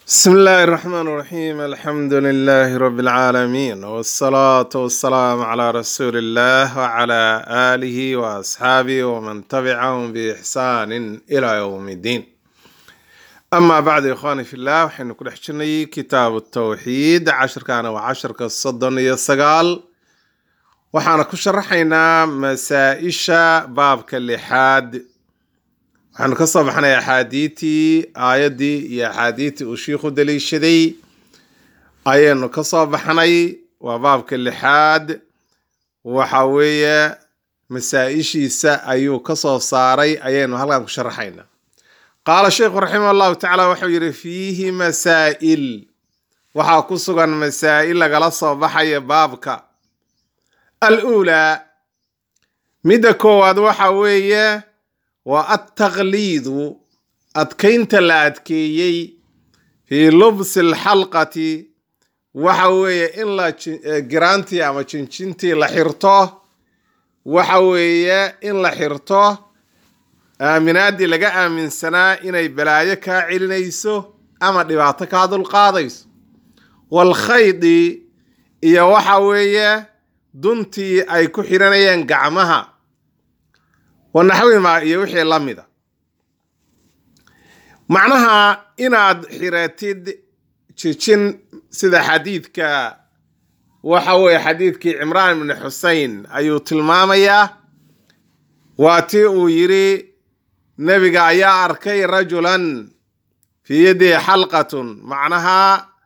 بسم الله الرحمن الرحيم الحمد لله رب العالمين والصلاة والسلام على رسول الله وعلى آله وأصحابه ومن تبعهم بإحسان إلى يوم الدين أما بعد يا إخواني في الله وحين كل حشني كتاب التوحيد عشر كان وعشر كالصدن يسقال وحنا كشرحينا مسائشة باب كاللحاد waxaanu ka soo baxnay axaadiitii aayaddii iyo axaadiitii uu shiikhu daliishaday ayaynu ka soo baxnay waa baabka lixaad waxa weeye masaa-ishiisa ayuu ka soo saaray ayaynu halkan ku sharaxayna qaala sheikhu raximah allahu tacaala wuxuu yidhi fiihi masaa'il waxaa ku sugan masaa'il lagala soo baxaya baabka al uulaa midda koowaad waxa weeye waa altaqliidu adkaynta la adkeeyey fii lubsi alxalqati waxa weeye in la giraantii ama jinjintii la xirto waxa weeye in la xirto aaminaaddii laga aaminsanaa inay balaayo kaa celinayso ama dhibaato kaa dulqaadayso waalkhaydi iyo waxa weeye duntii ay ku xiranayeen gacmaha wanaxwima iyo wixii la mida macnaha inaad xiratid jijin sida xadiidka waxa weeye xadiidkii cimraan ibni xusein ayuu tilmaamayaa waa tii uu yidhi nebiga ayaa arkay rajulan fii yadihi xalqatun macnaha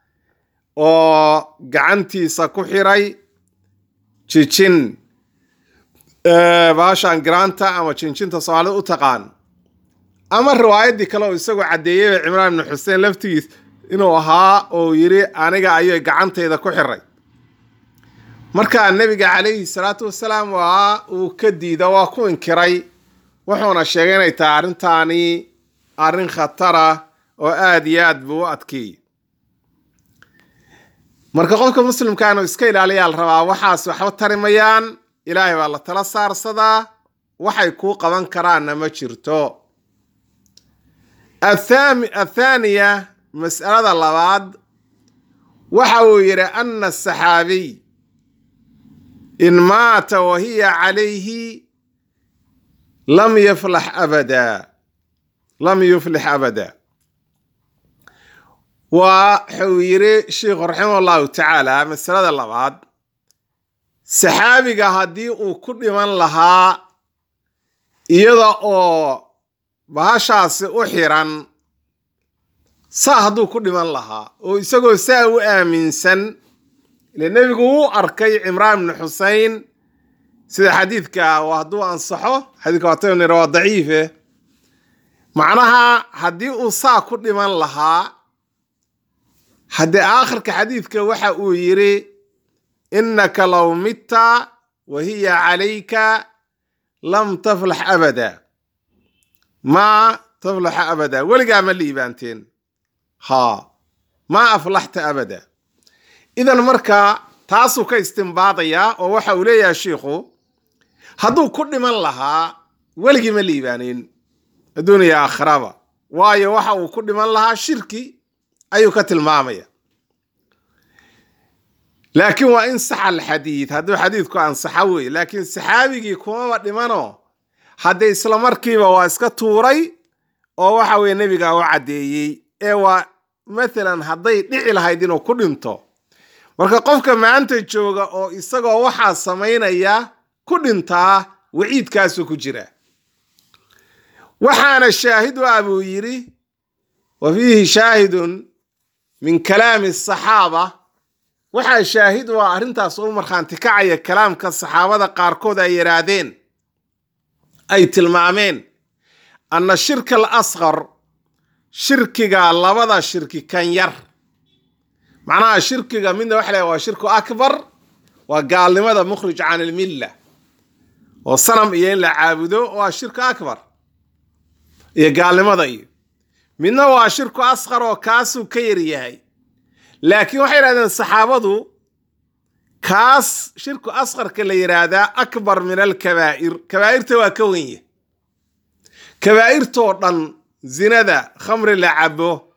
oo gacantiisa ku xiray jijin baashaan giraanta ama jinjinta soomaalida u taqaan ama riwaayaddii kale oo isagoo caddeeyeyba cimraan ibni xuseen laftigiis inuu ahaa oo yidhi aniga ayay gacantayda ku xiray markaa nebiga calayhi salaatu wasalaam waa uu ka diida waa ku inkiray wuxuuna sheegay inay tahay arrintaani arrin khatara oo aada iyo aad buu u adkeeyey marka qofka muslimka inuu iska ilaaliyaa la rabaa waxaas waxba tarimayaan ilaahay baa la tala saarsadaa waxay kuu qaban karaanna ma jirto athaaniya mas'alada labaad waxa uu yidhi ana asaxaabiy in maata wa hiya calayhi lam yuflax abada lam yuflix abada waxuu yidhi sheikhu raximah allahu tacaala masalada labaad saxaabiga haddii uu ku dhiman lahaa iyada oo bahashaasi u xiran saa hadduu ku dhiman lahaa oo isagoo saa u aaminsan ile nebigu wuu arkay cimraan ibni xusein sida xadiidka hadduu ansaxo xadiidka waataynu waa daciife macnaha haddii uu saa ku dhiman lahaa haddii aakhirka xadiidka waxa uu yidhi inaka low mitta wa hiya calayka lam taflax abada maa taflaxa abada weligaa ma liibaanteen haa maa aflaxta abada idan marka taasuu ka istimbaadayaa oo waxa uu leeyahay shiikhu hadduu ku dhiman lahaa weligii ma liibaaneyn adduuniya aakhiraba waayo waxa uu ku dhiman lahaa shirki ayuu ka tilmaamaya laakiin waa in saxa alxadiid hadduu xadiidku ansaxo wey laakiin saxaabigii kumaba dhimano haddee isla markiiba waa iska tuuray oo waxa weye nebiga u caddeeyey ee waa mathalan hadday dhici lahayd inuu ku dhinto marka qofka maanta jooga oo isagoo waxaa samaynaya ku dhintaa waciidkaasuu ku jira waxaana shaahid u ah buu yidhi wa fiihi shaahidun min kalaami asaxaaba waxaa shaahid u ah arrintaas u markhaanti kacaya kalaamka saxaabada qaarkood ay yidhaahdeen ay tilmaameen anna shirka al asqar shirkiga labada shirki kan yar macnaha shirkiga midna waxa leeyahay waa shirku akbar waa gaalnimada mukhrij can ilmilla oo sanam iyo in la caabudo waa shirku akbar iyo gaalnimada iyo midna waa shirku asqar oo kaasuu ka yar yahay laakiin waxay yidhahdeen saxaabadu kaas shirku asqarka la yidhaahdaa akbar min alkabaa'ir kabaa'irta waa ka wenya kabaa'irtoo dhan zinada khamri la cabo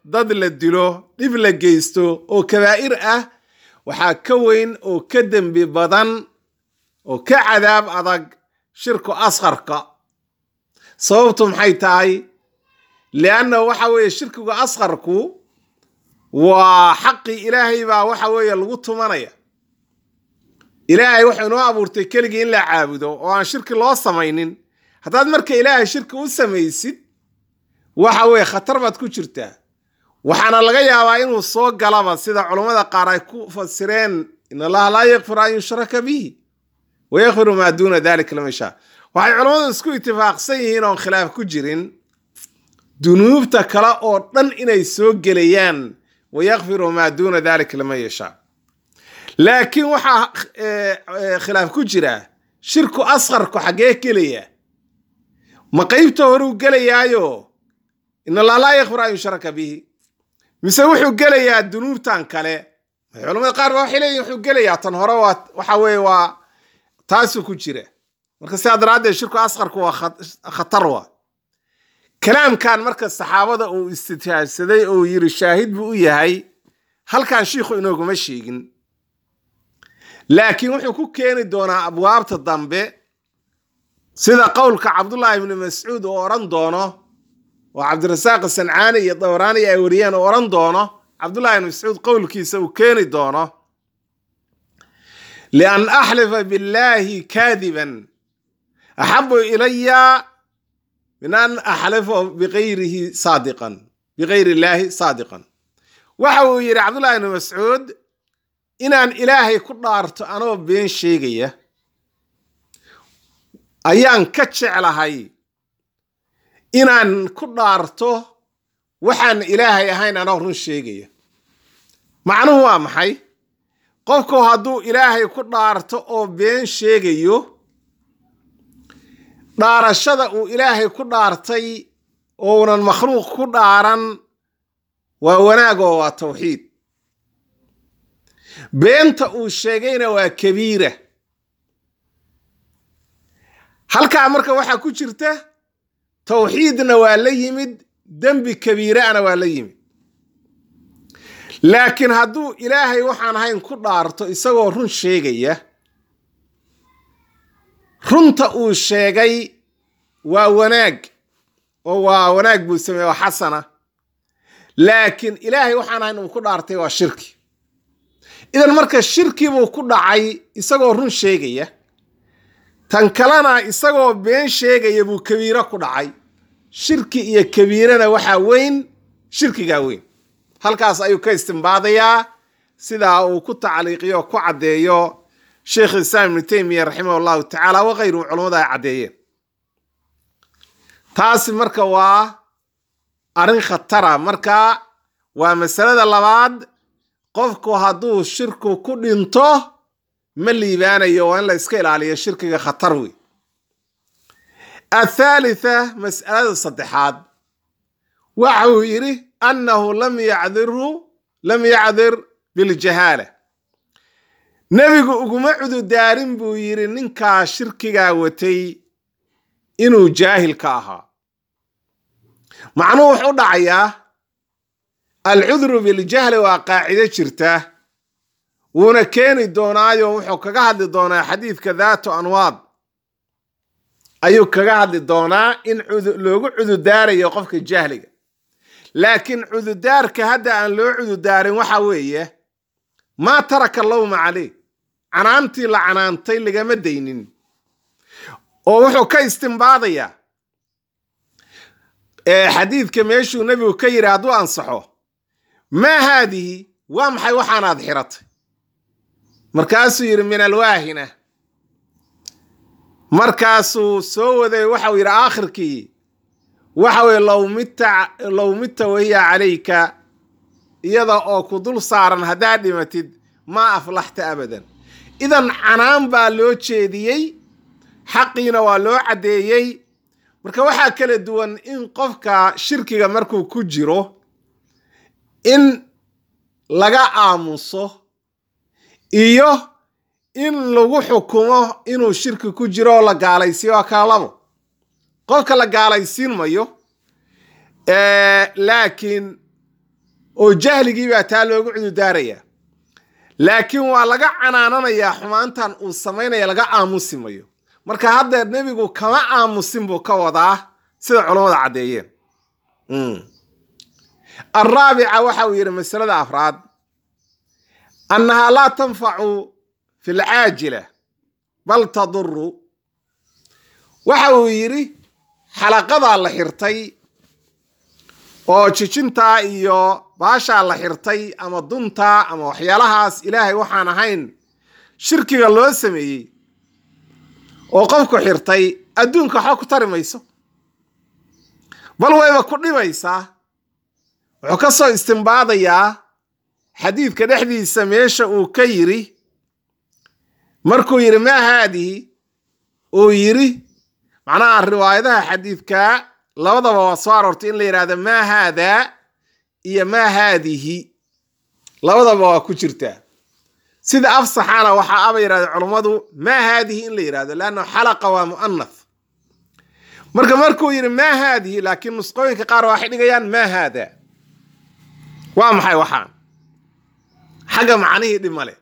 dad la dilo dhib la geysto oo kabaa'ir ah waxaa ka weyn oo ka dembi badan oo ka cadaab adag shirku asqarka sababtu maxay tahay lianna waxa weeye shirkiga asqarku waa xaqii ilaahay baa waxa weeye lagu tumanaya ilaahay wuxuu inoo abuurtay keligii in la caabudo oo aan shirki loo samaynin haddaad marka ilaahay shirki u samaysid waxa weeye khatar baad ku jirtaa waxaana laga yaabaa inuu soo galaba sida culammada qaar ay ku fasireen in allaha laa yakfir an yushraka bihi wayakfiru maa duuna dalika liman yashaa waxay culammadu isku itifaaqsan yihiin oon khilaaf ku jirin dunuubta kale oo dhan inay soo gelayaan wayakfiru maa duuna dalika liman yashaa laakiin waxaa khilaaf ku jira shirku asqarku xaggee gelaya ma qeybta horuu gelayaayo in allah laa yakfir an yushraka bihi mise wuxuu gelayaa dunuubtan kale culamada qaar ba waxay leeyihin wuxuu gelayaa tan hore waa waxa weeye waa taasuu ku jira marka sidaa daraaddeed shirku asqarku waa khatar wa kalaamkan marka saxaabada uu istitaajsaday oo yiri shaahid buu u yahay halkan shiikhu inooguma sheegin laakiin wuxuu ku keeni doonaa abwaabta dambe sida qowlka cabdullaahi ibni mascuud oo odhan doono oo cabdirasaaq sancaani iyo dawraani ay wariyeen oo odhan doono cabdullahi ibni mascuud qowlkiisa uu keeni doono lian axlifa billaahi kaadiban axabu ilaya min an axlifa biqayrihi saadiqan bikayri illaahi saadiqan waxa uu yidhi cabdullahi ibni mascuud inaan ilaahay ku dhaarto anoo been sheegaya ayaan ka jeclahay inaan ku dhaarto waxaan ilaahay ahayn anoo run sheegaya macnuhu waa maxay qofku hadduu ilaahay ku dhaarto oo been sheegayo dhaarashada uu ilaahay ku dhaartay ounan makhluuq ku dhaaran waa wanaag oo waa tawxiid beenta uu sheegayna waa kabiira halkaa marka waxaa ku jirta tawxiidna waa la yimid dembi kabiiraana waa la yimid laakiin hadduu ilaahay waxaan ahayn ku dhaarto isagoo run sheegaya runta uu sheegay waa wanaag oo waa wanaag buu sameeye waa xasana laakiin ilaahay waxaan ahayn uu ku dhaartay waa shirki idan marka shirki buu ku dhacay isagoo run sheegaya tan kalena isagoo been sheegaya buu kabiiro ku dhacay shirki iyo kabiirana waxaa weyn shirkigaa weyn halkaas ayuu ka istimbaadayaa sidaa uu ku tacliiqiyo ku caddeeyo sheekh islaam ibnu teymiya raximah allahu tacaala wakayruhu culammada ay caddeeyeen taasi marka waa arrin khatara marka waa masalada labaad qofku hadduu shirku ku dhinto ma liibaanayo waa in la iska ilaaliyo shirkiga khatar wey athaalitha mas'alada saddexaad waxa uu yidhi annahu lam yacdirhu lam yacdir biljahaala nebigu uguma cududaarin buu yidhi ninkaa shirkigaa watay inuu jaahil ka ahaa macnuhu wuxuu dhacayaa alcudru biljahli waa qaacido jirta wuuna keeni doonaayo wuxuu kaga hadli doonaa xadiidka daatu anwaad ayuu kaga hadli doonaa in loogu cududaarayo qofka jahliga laakiin cududaarka hadda aan loo cududaarin waxa weeye maa taraka lowma caleyh canaantii la canaantay lagama daynin oo wuxuu ka istimbaadayaa xadiidka meeshuu nebigu ka yidhi hadduu ansaxo maa haadihi waa maxay waxaanaad xiratay markaasuu yidhi min alwaahina markaasuu soo waday waxau yidhi aakhirkii waxa weye low mita low mita wahiya calayka iyada oo ku dul saaran haddaad dhimatid maa aflaxta abadan idan canaan baa loo jeediyey xaqiina waa loo caddeeyey marka waxaa kala duwan in qofka shirkiga markuu ku jiro in laga aamuso iyo in lagu xukumo inuu shirki ku jiro oo la gaalaysiiyo waa kala labo qofka la gaalaysiin mayo laakiin oo jahligii baa taa loogu cududaaraya laakiin waa laga canaananayaa xumaantan uu samaynaya laga aamusi mayo marka haddeer nebigu kama aamusin buu ka wadaa sida culammada caddeeyeen alraabica waxa uu yidhi masalada afraad annahaa laa tanfacu fi lcaajila bal taduru waxa uu yidhi xalaqadaa la xirtay oo jijintaa iyo baashaa la xirtay ama duntaa ama waxyaalahaas ilaahay waxaan ahayn shirkiga loo sameeyey oo qofku xirtay adduunka waxba ku tari mayso bal wayba ku dhibaysaa wuxuu ka soo istimbaadayaa xadiidka dhexdiisa meesha uu ka yidhi markuu yidhi maa haadihi uu yidhi macnaha riwaayadaha xadiidka labadaba waa soo aroortay in la yidhahdo maa haadaa iyo maa haadihi labadaba waa ku jirtaa sida afsaxana waxaa aba yidhahda culummadu maa haadihi in la yidhahdo leanna xalaqa waa mu'anath marka markuu yidhi maa haadihi laakiin nusqooyinka qaar waxay dhigayaan maa haadaa waa maxay waxaan xagga macnihii dhib male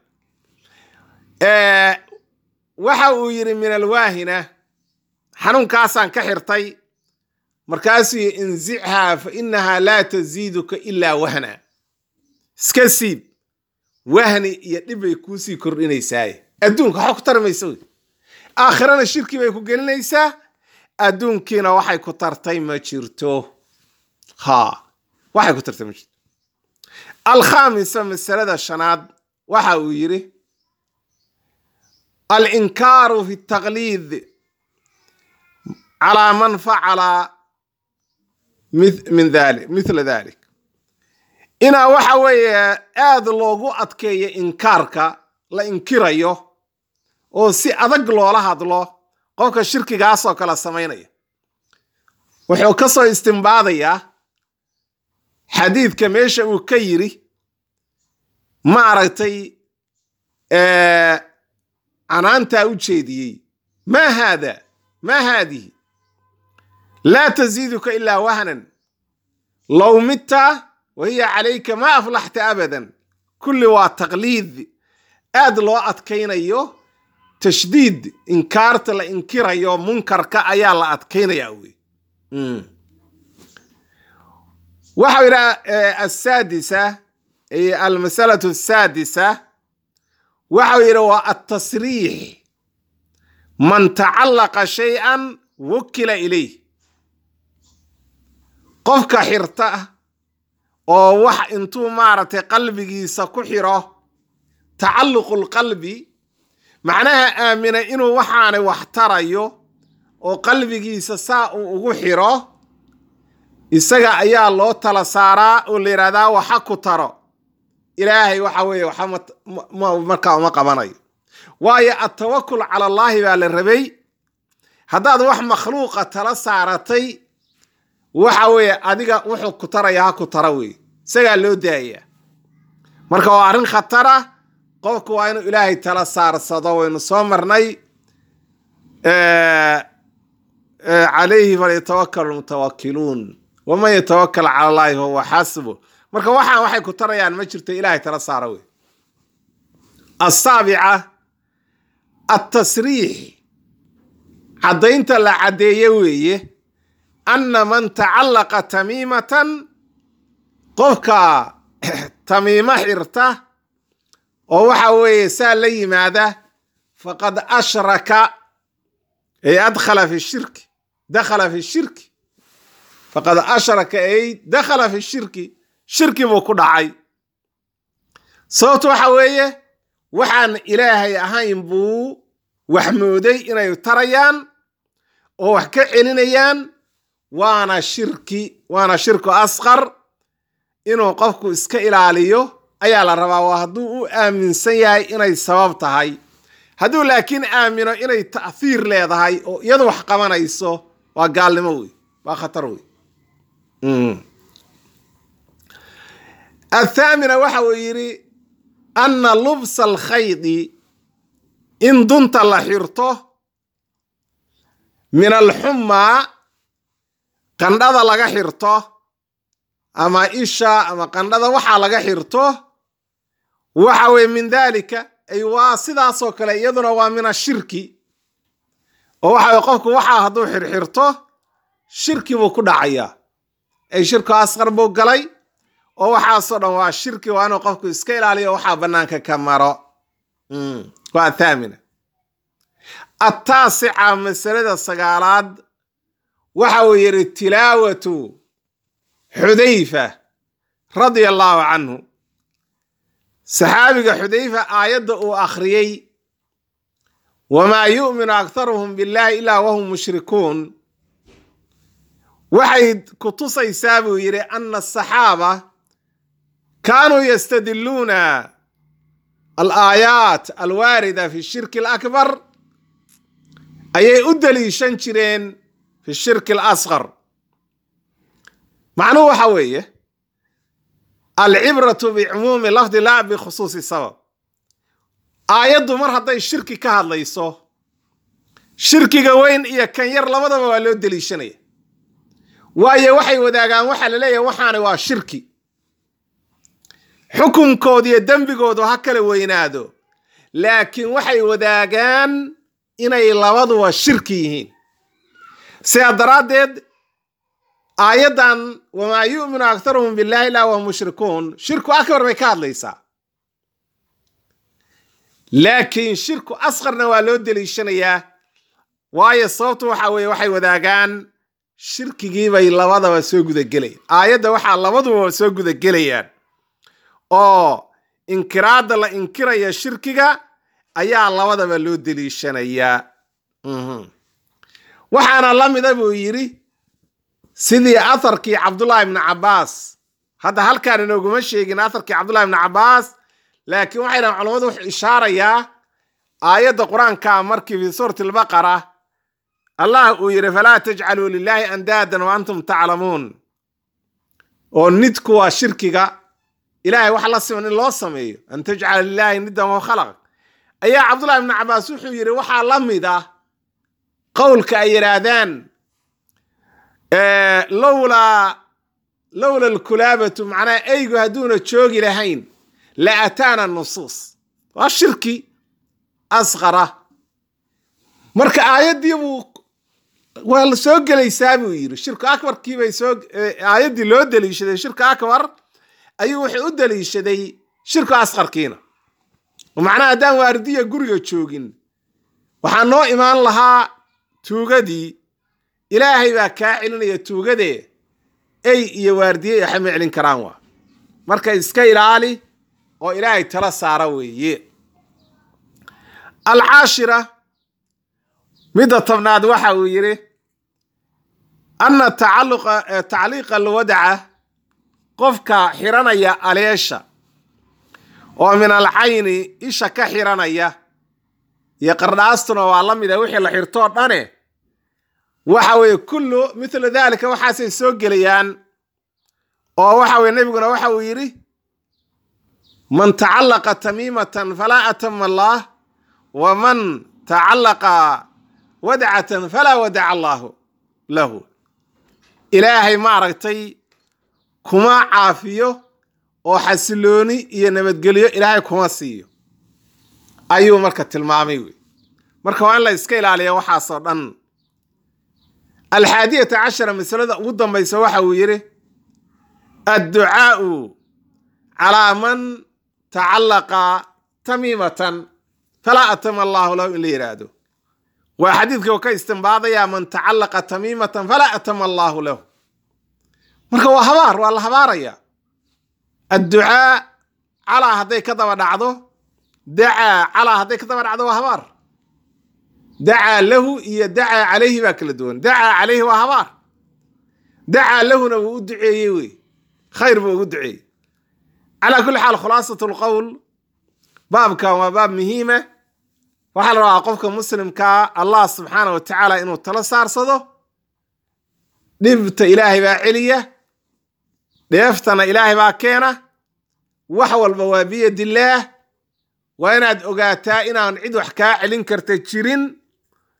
waxa uu yidhi min alwaahina xanuunkaasaan ka xirtay markaasuu yii insichaa fa inahaa laa taziiduka ilaa wahna iska siib wahni iyo dhib bay kuusii kordhinaysaaye adduunka waxba ku tari maysa wey aakhirana shirki bay ku gelinaysaa adduunkiina waxay ku tartay ma jirto ha waxay ku tartay ma jirto alkhaamisa masalada shanaad waxa uu yidhi alinkaaru fi taqliid calaa man facala min dali mithla dalik inaa waxa weeye aada loogu adkeeyo inkaarka la inkirayo oo si adag loola hadlo qofka shirkigaasoo kale samaynaya wuxuu ka soo istimbaadayaa xadiidka meesha uu ka yidhi maaragtay canaantaa u jeediyey maa haada maa haadihi laa taziiduka ilaa wahnan low mitta wa hiya calayka ma aflaxta abadan kulli waa taqliid aad loo adkaynayo tashdiid inkaarta la inkirayo munkarka ayaa la adkaynaya wey waxau yidhi asaadisa almasalatu asaadisa waxau yidhi waa altasriix man tacallaqa shay-an wukila ilayh qofka xirta oo wax intuu maaragtay qalbigiisa ku xiro tacalluqu lqalbi macnaha aamina inuu waxaanay wax tarayo oo qalbigiisa saa uu ugu xiro isaga ayaa loo tala saaraa oo la yidhahdaa waxa ku taro ilaahay waxa weeye waxa markaa uma qabanayo waayo atawakul cala allaahi baa la rabay haddaad wax makhluuqa tala saaratay waxa weeye adiga wuxuu ku taraya ha ku tara wey isagaa loo daaya marka waa arrin khatara qofku waa inuu ilaahay tala saarsado waynu soo marnay calayhi falyatawakal lmutawakiluun waman yatawakal cala allaahi fahuwa xasbu marka waxaan waxay ku tarayaan ma jirto ilaahay tala saara wey asaabica altasriix caddaynta la caddeeye weeye anna man tacallaqa tamiimatan qofka tamiimo xirta oo waxa weeye saa la yimaada faqad ashraka ay adkhala fi shirki dakhala fi shirki faqad ashraka ay dakhala fi shirki shirki buu ku dhacay sababto waxa weeye waxaan ilaahay ahayn buu wax mooday inay tarayaan oo wax ka celinayaan waana shirki waana shirku asqar inuu qofku iska ilaaliyo ayaa la rabaa waa hadduu u aaminsan yahay inay sabab tahay hadduu laakiin aamino inay ta'hiir leedahay oo iyadu wax qabanayso waa gaalnimo wey waa khatar wey athaamina waxa uu yidhi anna lubsa alkhaydi in dunta la xirto min alxummaa qandhada laga xirto ama isha ama qandhada waxaa laga xirto waxa weye min dalika ay waa sidaasoo kale iyaduna waa min ashirki oo waxa weye qofku waxaa hadduu xirxirto shirki buu ku dhacayaa ay shirku asqar buu galay oo waxaasoo dhan waa shirki waa inuu qofku iska ilaaliyo waxaa bannaanka ka maro waa thaamina attaasica masalada sagaalaad waxa uu yidhi tilaawatu xudayfa radia allaahu canhu saxaabiga xudayfa aayadda uu akhriyey wamaa yu'minu aktaruhum billahi ilaa wahum mushrikuun waxay ku tusaysaa buu yidhi ana asaxaaba kaanuu yastadiluuna alaayaat alwaarida fi shirki alakbar ayay u daliishan jireen fi shirki alasqar macnuhu waxa weeye alcibratu bicumuumi lafdi laa bikhusuusi sabab aayaddu mar hadday shirki ka hadlayso shirkiga weyn iyo kan yar labadaba waa loo deliishanaya waayo waxay wadaagaan waxaa la leeyahay waxaani waa shirki xukunkooda iyo dembigoodu ha kala weynaado laakiin waxay wadaagaan inay labaduba shirki yihiin sidaa daraaddeed aayaddan wamaa yu'minu aktaruhum billahi ilaa wahum mushrikuun shirku akbar bay ka hadlaysaa laakiin shirku asqarna waa loo deliishanayaa waayo sababtu waxa weeye waxay wadaagaan shirkigii bay labadaba soo gudagelayaan aayadda waxaa labaduba soo gudagelayaan oo inkiraadda la inkiraya shirkiga ayaa labadaba loo deliishanayaa waxaana la mida buu yidhi sidii atharkii cabdullaahi ibni cabbaas hadda halkaan inooguma sheegin atharkii cabdullahi ibni cabbaas laakiin waxay dhahan culammadu wuxuu ishaarayaa aayadda qur-aanka markii fi suurati albaqara allah uu yidhi falaa tajcaluu lilaahi andaadan wa antum taclamuun oo nidku waa shirkiga ilaahay wax la siman in loo sameeyo an tajcala lilaahi nidan wa khalaq ayaa cabdullahi ibni cabbaas wuxuu yidhi waxaa la mid ah qowlka ay yidhaahdaan lowlaa lowla alkulaabatu macnaha eygu hadduuna joogi lahayn la ataana nusuus waa shirki asqara marka aayaddii buu waa la soo gelaysaa buu yidhi shirku akbarkii bay soo aayaddii loo deliishaday shirka akbar ayuu wuxuu u deliishaday shirku asqarkiina macnaha haddaan waardiya guriga joogin waxaa noo imaan lahaa tuugadii ilaahay baa kaa celinaya tuugadee ey iyo waardiye waxama celin karaan waa marka iska ilaali oo ilaahay tala saara weeye alcaashira midda tobnaad waxa uu yidhi anna tacalluqa tacliiqa alwadaca qofka xiranaya aleesha oo min alcayni isha ka xiranaya iyo qardhaastuna waa la mida wixii la xirtoo dhane waxa weeye kullu mithla dalika waxaasay soo gelayaan oo waxa weye nebiguna waxa uu yidhi man tacallaqa tamiimatan falaa atama allaah wa man tacallaqa wadcatan falaa wadaca allaahu lahu ilaahay maaragtay kuma caafiyo oo xasilooni iyo nabadgelyo ilaahay kuma siiyo ayuu marka tilmaamay wey marka waa in la iska ilaaliya waxaasoo dhan alxaadiyata cashara masalada ugu dambaysa waxa uu yidhi adducaau calaa man tacallaqa tamiimatan falaa atama allaahu lahu in la yidhaahdo waa xadiidka oo ka istimbaadayaa man tacallaqa tamiimatan falaa atama allaahu lahu marka waa habaar waa la habaaraya adducaa calaa hadday ka daba dhacdo dacaa calaa hadday ka daba dhacdo waa habaar dacaa lahu iyo dacaa calayhi baa kala duwan dacaa calayhi waa habaar dacaa lahuna wuu u duceeyey wey khayr buu ugu duceeyey calaa kulli xaal khulaasat lqowl baabkan waa baab muhiima waxaa la rabaa qofka muslimkaa allah subxaana wa tacaala inuu tala saarsado dhibta ilaahay baa celiya dheeftana ilaahay baa keena wax walba waa biyadillaah waa inaad ogaataa inaan cid wax kaa celin karta jirin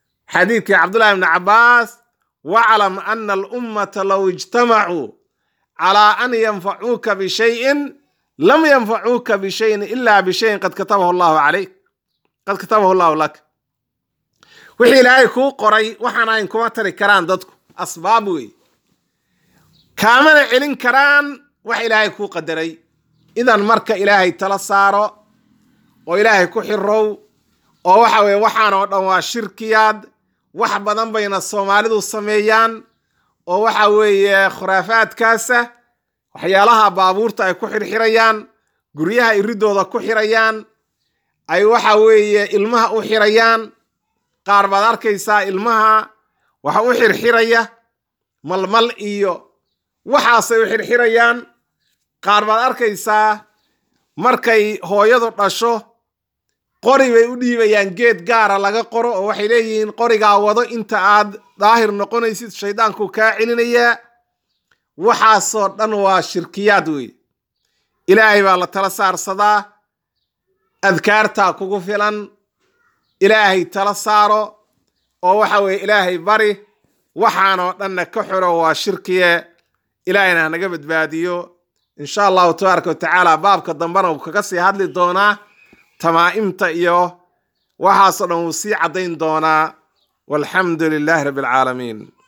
xadiidkii cabdullahi ibni cabbaas waclam ana alummata low ijtamacuu calaa an yanfacuuka bishayin lam yanfacuuka bishayin ilaa bishayin qad katabahu allahu calayk qad katabahu allahu lak wixii ilaahay kuu qoray waxaan ahayn kuma tari karaan dadku asbaab wey kaamana celin karaan wax ilaahay kuu qadaray idan marka ilaahay tala saaro oo ilaahay ku xirow oo waxa weye waxaan oo dhan waa shirkiyaad wax badan bayna soomaalidu sameeyaan oo waxa weeye khuraafaadkaasa waxyaalaha baabuurta ay ku xirxirayaan guryaha iridooda ku xirayaan ay waxa weeye ilmaha u xirayaan qaar baad arkaysaa ilmaha waxa u xirxiraya malmal iyo waxaasay u xirxirayaan qaar baad arkaysaa markay hooyadu dhasho qori bay u dhiibayaan geed gaara laga qoro oo waxay leeyihiin qorigaa wado inta aad daahir noqonaysid shaydaanku kaa celinayaa waxaasoo dhan waa shirkiyaad wey ilaahay baa la tala saarsadaa adkaartaa kugu filan ilaahay tala saaro oo waxa weeye ilaahay bari waxaanoo dhanna ka xoro waa shirkiye ilaahayna hanaga badbaadiyo insha allahu tabaaraka wa tacaala baabka dambena wuu kaga sii hadli doonaa tamaa'imta iyo waxaasoo dhan wuu sii caddayn doonaa walxamdu lilaahi rabbi alcaalamiin